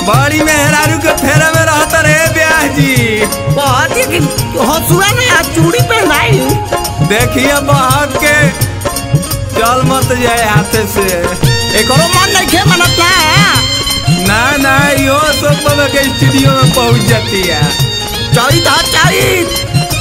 बड़ी मेहरारू के फेरे में रहता रे ब्याह जी बहुत ही हंसुआ ने आज चूड़ी पहनाई देखिए बहक के चल मत जाए हाथे से एकरो मन नहीं खे मनत ना ना ना यो सब बाबा के स्टूडियो में पहुंच जाती है चैत हा चैत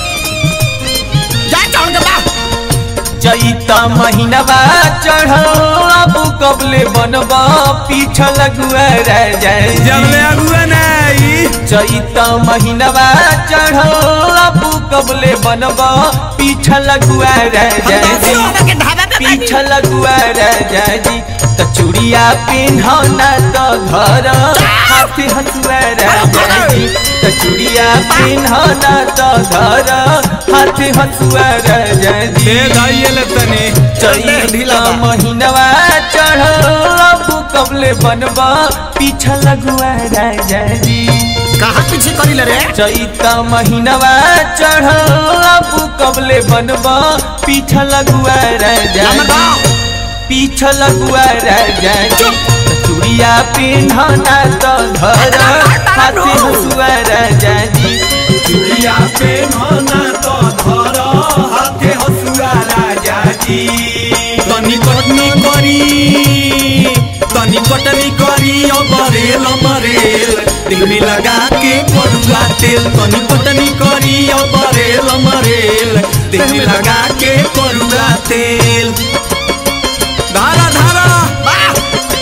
जा चढ़ के बा चैता महीनवा चढ़ल अब कबले बनबा पीछ लगुआ रह जाए जब ले अगुआ नहीं चैता महीनवा चढ़ल अब कबले बनबा पीछ लगुआ रह हम जाए दादी वाला के ढाबा पे बैठी पीछ लगुआ रह जाए जी त चूड़िया पिन्हना तो धर हाथी हंसुआ रह जाए जी त चूड़िया पिन्हना तो धर हाथी हंसुआ रह जाए जी दे धाइये ले तनी चैता महीनवा चढ़ल अब कबले बनबा पीछा लगुआ रह जाए जी कहाँ पीछे करी ले रे चैता महीनवा चढ़ल अब कबले बनबा पीछा लगुआ रह हमर जाए गाँव पीछा लगुआ रह जाए जी त चूड़िया पिन्हना तो धर हाथी हंसुआ रह जाए जी चूड़िया पे नाना तो धर हाथे हसुआ राजा जी तनी कटनी करी तनी कटनी करी अबरेल अबरेल दिल में लगा के पड़ुआ तेल तनी कटनी करी अबरेल अबरेल दिल में लगा के पड़ुआ तेल धारा धारा वाह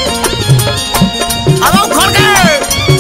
अब उखड़ गए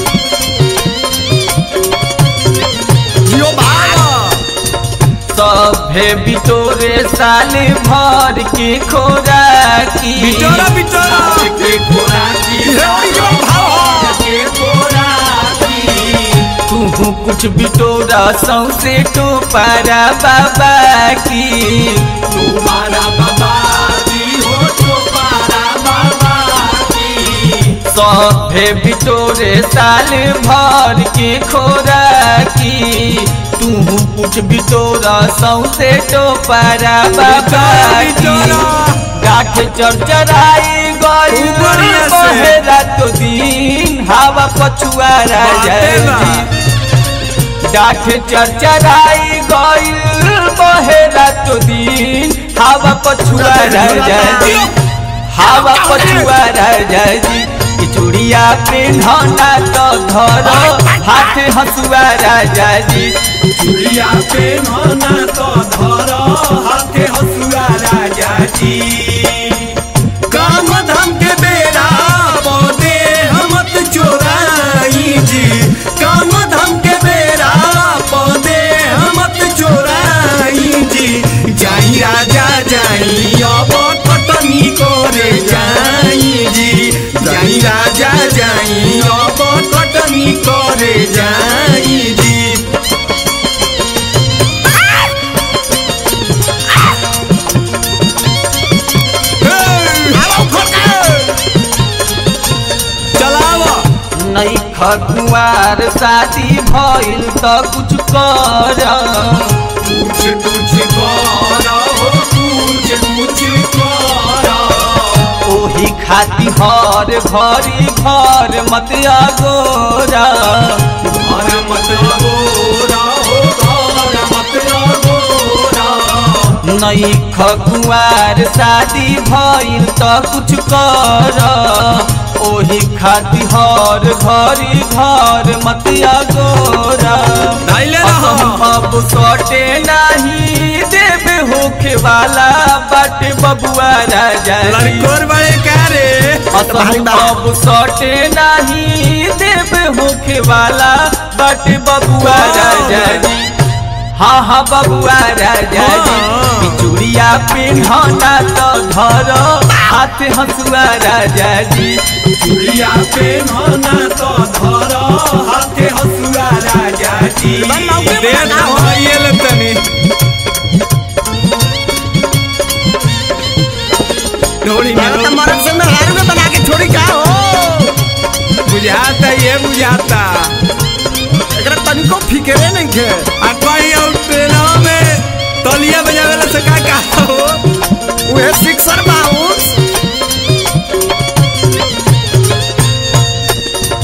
जियो भागा सभे बिटोरे साल भर के खोराकी बिटोरा बिटोरा के खोराकी हेरोड़ी के भाव के खोराकी तू कुछ बिटोरा सौसे टोपारा बाबा की तुम्हारा बाबा जी हो तुम्हारा बाबा जी सभे बिटोरे साल भर के खोराकी तू कुछ बिटोरा सौसे टोपारा बाबा की गाठ चरचराई गई खूब बढ़िया से। बहेरा तो दिन हवा पछुआ रह जाए बाटे डाठ चरचराई गई बहेरा तो दिन हवा पछुआ रह जाए हवा पछुआ रह जाए जी कि चूड़िया पिन्हना तो धरो हाथ हंसुआ रह जाए जी चूड़िया पे नाना तो धरो हाथे हसुआ राजा जी काम धाम के बेरा पौधे हमत चोराई जी काम धाम के बेरा पौधे हमत चोराई जी जाई राजा जाई अब कटनी करे जाई जी जाई राजा जाई अब कटनी करे जाई जी अब उखड़ गए चलावा नहीं खकुआर शादी भइल त कुछ कर कुछ कुछ करो कुछ कुछ करो ओही खाती हर भरी घर मत अगोरा घर मत लगोरा हो घर मत लगोरा नहीं खकुआर शादी भइल त कुछ कर ओही खाती हर घरी घर मत अगोरा धैले रहो। हम अब सटे नहीं देवे होखे वाला बाटे बबुआ राजा जी। लड़कोर बड़े का रे असहु अब सटे नहीं देवे होखे वाला बाटे बबुआ राजा जी हाँ हाँ बबुआ राजा जी हाँ। कि चूड़िया पिन्हना तो धरो हाथ हंसुआ राजा जी चूड़िया पे नाना तो धरो हाथे हसुआ राजा जी दे तो ये ले तनी ढोड़ी में तो मर्द से मेहरारू में बना के छोड़ी का हो बुझाता ये बुझाता एकरा तनिको फिक्रे नहीं थे आ कहीं और ट्रेनवा में तलिया बजावेला से का का हो उहे सिक्सर बाउंस अब उठ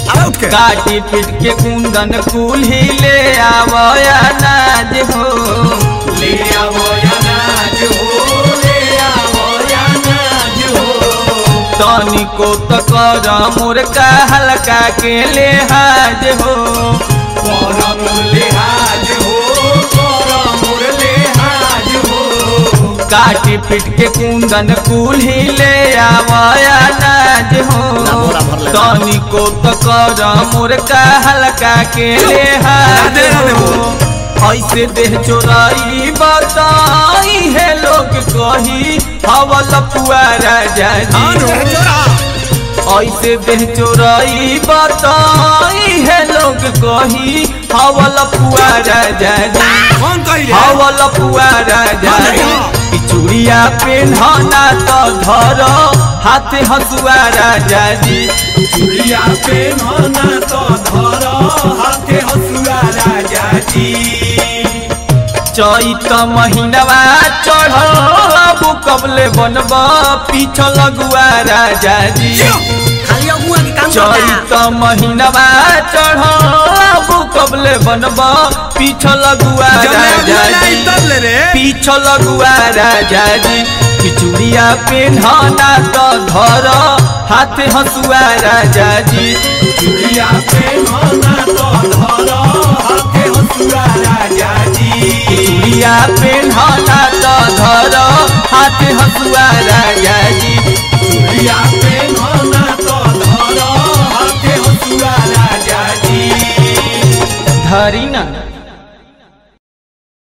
के काटी पीट के कुंदन कुल्ही ले आवया नाज हो ले आवो अनाज हो ले आवो अनाज हो तनिको त कर मुर्गा हल्का के लेहाज हो करम लिहाज हो करम लिहाज हो काटी पीट के कुंदन कुल्ही ले आवया नाज हो बोरा भर ले। तनिको त कर मुर्गा हल्का के लेहाज राधे राधे हो ऐसे देह चोराई बताई है लोग कही हवल पुआरा जाजी ऐसे देह चोराई बताई है लोग कही हवल पुआरा जाजी कौन कही रे हवल पुआरा जाजी ई चूड़िया पेन्हना तो धर हाथे हसुआ राजा जी चूड़िया पे नाना तो धर हाथे हसुआ राजा जी चैत महीनवा चढ़ल अब कबले बनब पीछ लगुआ राजा जी खाली अगुआ के काम करता चैत महीनवा चढ़ल अब कबले बनब पीछ लगुआ राजा जी रे पीछ लगुआ राजा जी खिचुड़िया पेन्हना तो धर हाथे हसुआ राजा जी चूड़िया पे नाना तो धर हाथे हसुआ राजा जी चूड़िया पेन्हना तो धर हाथे हसुआ राजा जी चूड़िया पे नाना तो धर हाथे हसुआ राजा जी धरी ना